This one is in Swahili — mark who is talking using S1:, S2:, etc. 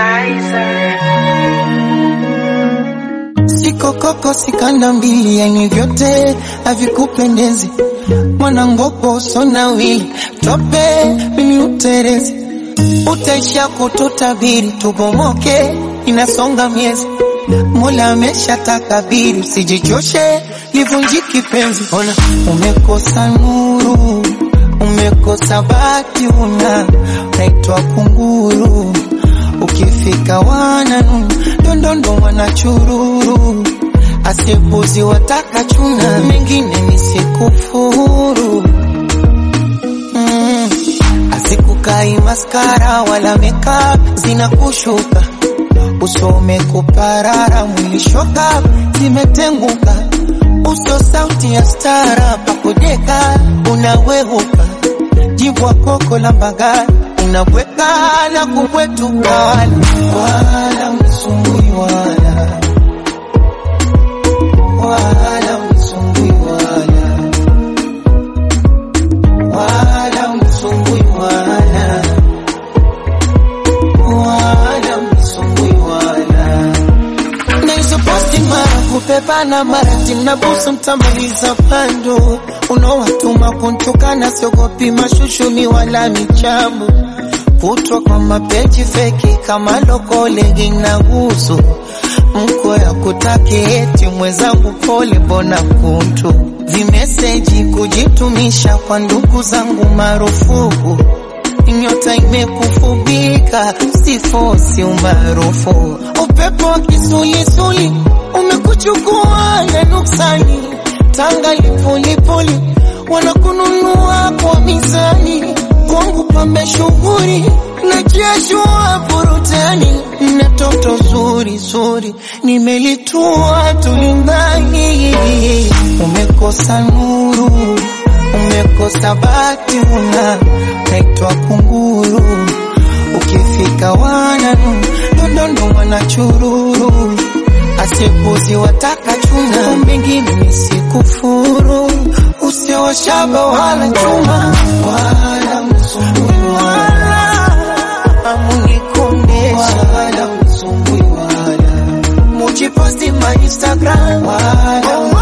S1: Sikokoko sikanda mbili, yani vyote havikupendezi. Mwanangopo sonawili tope mimi uterezi, utaisha kututabiri tubomoke, inasonga miezi. Mola amesha takabiri, usijichoshe livunjiki penzi. Ona umekosa nuru, umekosa bati, una naitwa kunguru ukifika wananu ndondondo wanachururu asipuzi wataka chuna mengine nisikufuru mm. Asikukai maskara wala makeup zinakushuka usome kuparara mwili shoka zimetenguka uso sauti ya stara pakojeka unawehuka jibwa koko la mbagani unabweka na kubwetuka wala wala msumbui wala wala msumbui wala wala msumbui wala wala msumbui wala na hizo posti mara kupepana mara timnabusu mtamaliza pando unaowatuma kuntukana siogopi mashushuni wala michambo kutwa kwa mapeji feki kama lokole inagusu mko ya kutaki eti mwenzangu pole mbona kuntu vimeseji kujitumisha kwa ndugu zangu marufuku nyota imekufubika sifosi umaarufu upepo wa kisulisuli umekuchukua na nuksani tanga lipulipuli wanakununua kwa mizani kwangu pambe shughuri na kiashua burutani na toto zuri zuri nimelitua tulimbani umekosa nuru umekosa bati una naitwa kunguru ukifika wananu ndondondo wanachururu asipuzi wataka chuna mbingine nisikufuru usiowashaba wala chuma wala msumbui wala amunikondesha wala msumbui wala mujiposti ma Instagram wala